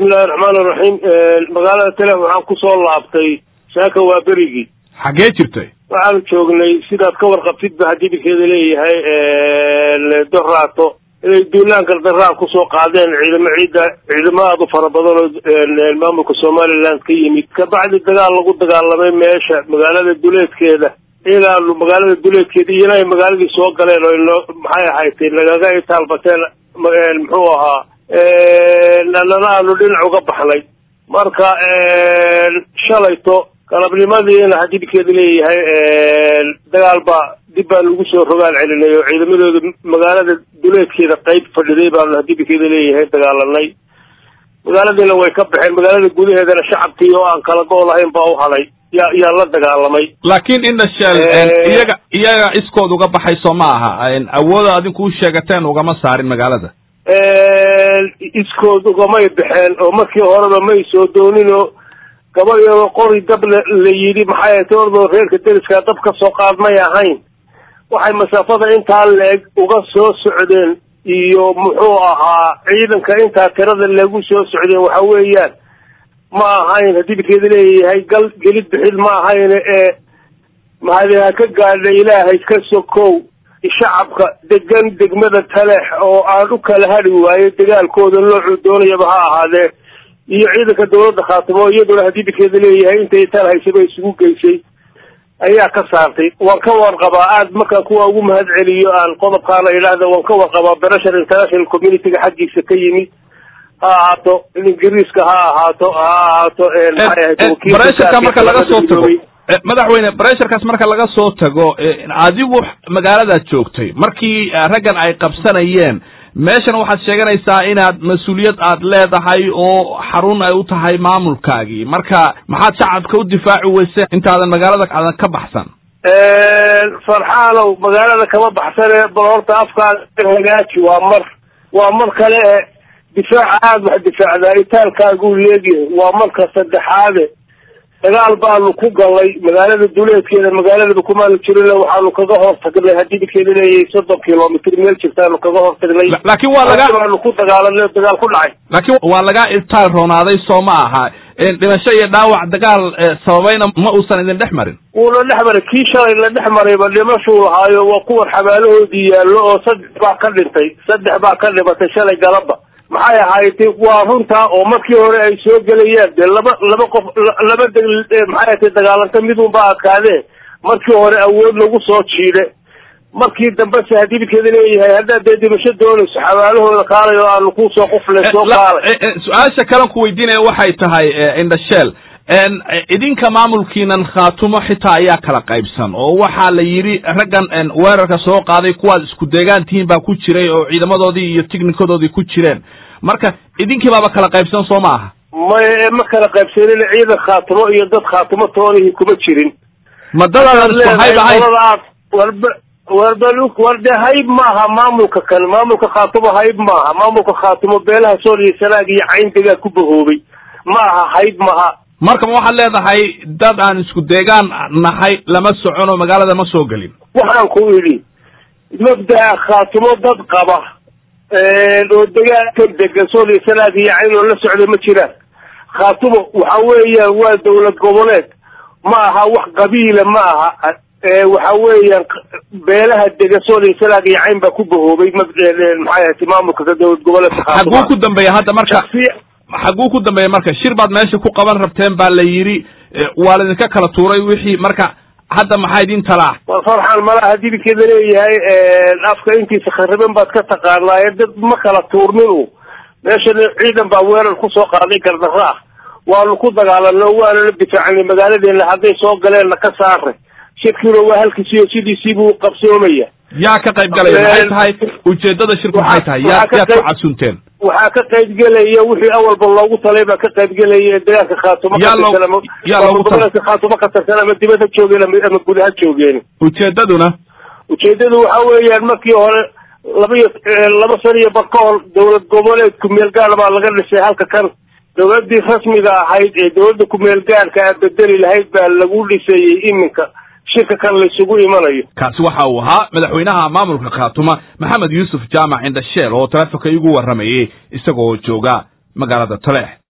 bismillahi raxmaan iraxiim magaalada tale waxaan kusoo laabtay saaka waa berigii xaggee jirtay waxaanu joognay sidaad ka warqabtidba haddii bilkeeda leeyahay doraato inay duulaan gardaraan kusoo qaadeen ciidamo ciidda ciidamo aada u fara badan oo maamulka somaliland ka yimid kabacdi dagaal lagu dagaalamay meesha magaalada duleedkeeda ilaanu magaalada duleedkeeda iyana ay magaaladii soo galeen oo ino maxay ahaydtay nagaga itaalbateen muxuu ahaa nana aanu dhinac uga baxnay marka shalayto galabnimadiina haddii bilkeeda leeyahay dagaal baa dib baan ugu soo rogaal celinay oo ciidamadooda magaalada duleedkeeda qeyb fadhiday baanu haddii bilkeeda leeyahay dagaalanay magaaladiina way ka baxeen magaalada gudaheedana shacabkii oo aan kala go' lahayn baa u hadhay yaa yaa la dagaalamay laakiin indhasheel iyaga iyaga iskood uga baxay soo ma aha awooda adinku u sheegateen ugama saarin magaalada iskood ugamay baxeen oo markii horeba may soo doonin oo gabadhiyadoo qori dab la la yidhi maxay ahayd ordoo reerka deriskaa dab ka soo qaad may ahayn waxay masaafada intaa leeg uga soo socdeen iyo muxuu ahaa ciidanka intaa tirada lagu soo socdeen waxa weeyaan ma ahayn haddii bilkeeda leeyahay gal gelid bixid ma ahayn ee mahadi ha ka gaadha ilaahay ka sokow shacabka degan degmada talex oo aan u kala hadhi waayo dagaalkooda noocuu doonayaba ha ahaadee iyo ciidanka dawladda khaatimo iyaduna haddii bilkeeda leeyahay intay taal haysaba isugu geysay ayaa ka saartay waan ka warqabaa aad markaan kuwa ugu mahad celiyo aan qodobkaana idhaahda waan ka warqabaa berashar international communityga xaggiisa ka yimid ha ahaato ingiriiska ha ahaato ha ahaato baresharka marka laga soo tago madaxweyne baresharkaas marka laga soo tago adigu magaaladaad joogtay markii raggan ay qabsanayeen meeshan waxaad sheeganaysaa inaad mas-uuliyad aad leedahay oo xarun ay u tahay maamulkaagii marka maxaad shacabka u difaaci weyse intaadan magaalada aadan ka baxsan farxaanow magaalada kama baxsane bal horta afkaada hagaaji waa mar waa mar kale e difaaca aada wax difaacdaa itaalkaaguu leegyahay waa marka saddexaade dagaal baanu ku galay magaalada duleedkeeda magaaladaba kumaanu jirin waxaanu kaga hortagnay haddii bilkeeda leeyahay soddon kilomitr meel jirtaanu kaga hortagnay laakiin waa laga baanu ku dagaalanay oo dagaal ku dhacay laakiin waa laga itaal roonaaday soo ma aha dhimasho iyo dhaawac dagaal sababayna ma uusan idin dhex marin wuuna dhex maray kii shalay la dhex marayba dhimashuu lahaayo waa kuwan xabaalahoodii yaallo oo saddex baa ka dhintay saddex baa ka dhimatay shalay galaba maxay ahaaytay waa runtaa oo markii hore ay soo gelayaan dee laba laba qof laba deg maxay ahatay dagaalanta midunba adkaadee markii hore awood lagu soo jiide markii dambese haddii bilkeeda leeyahay haddaad dee dhimasho doonayso xabaalahooda kaalay oo aanu kusoo qufle soo kaalay su-aasha kalan ku weydiinaya waxay tahay indhasheel idinka maamulkiinan khaatumo xitaa ayaa kala qaybsan oo waxaa la yidhi raggan weerarka soo qaaday kuwaad isku deegaan tihiin baa ku jiray oo ciidamadoodii iyo ticnikadoodii ku jireen marka idinkii baaba kala qaybsan soo ma aha may ma kala qaybsanin ciidan khaatumo iyo dad khaatumo toonihii kuma jirin ma dadaadan isku hayb ahayn warba warba war dee hayb maaha maamulka kan maamulka khaatumo hayb maaha maamulka khaatumo beelaha sool iyo sanaag iyo cayndegaa ku bahoobay ma aha hayb maha marka ma waxaad leedahay dad aan isku deegaan nahay lama socono magaalada ma soo gelin waxaan ku idhi mabdaa khaatumo dad qaba oo degaanka degan sool iyo sanaag iyo cayn oo la socda ma jiraan khaatumo waxa weeyaan waa dawlad goboleed ma aha wax qabiila ma aha waxa weeyaan beelaha dega sool iyo sanaag iyo cayn baa ku bahoobay maxay ahati maamulka dawlad goboleedka xaguu ku dambeeya hadda marka xaguu ku dambeeya marka shir baad meesha ku qaban rabteen baa la yidhi waa laidinka kala tuuray wixii marka hadda maxaa idin talaa war farxan malaha haddii bilkeeda leeyahay afka intiisa khariban baad ka taqaanaaye dad ma kala tuurnin u meeshan ciidan baa weerar kusoo qaaday gardarro ah waanu ku dagaalanay oo waana la difaacnay magaaladeena hadday soo galeenna ka saaray shirkiina waa halkiisiyo sidiisiibuu qabsoomaya yaa ka qayb galaya maxay tahay ujeedada shirku maxay tahay yaa yaad ku casunteen waxaa ka qayb gelaya wixii awalba loogu talay baa ka qayb gelaya dagaalka khaatumo katirsan khaatumo ka tirsan ama dibad ha joogeen ama gud ha joogeen ujeedaduna ujeedadu waxa weeyaan markii hore laba iyo laba san iyo bar ka hor dawlad goboleed kumeel gaar baa laga dhisay halka kan dawladdii rasmiga ahayd ee dawladda kumeel gaarka a bedeli lahayd baa lagu dhisayey iminka shirka kan laysugu imanayo kaasi waxa uu ahaa madaxweynaha maamulka khaatuma maxamed yuusuf jaamac indhasheel oo taleefonka igu warramayey isagoo jooga magaalada taleex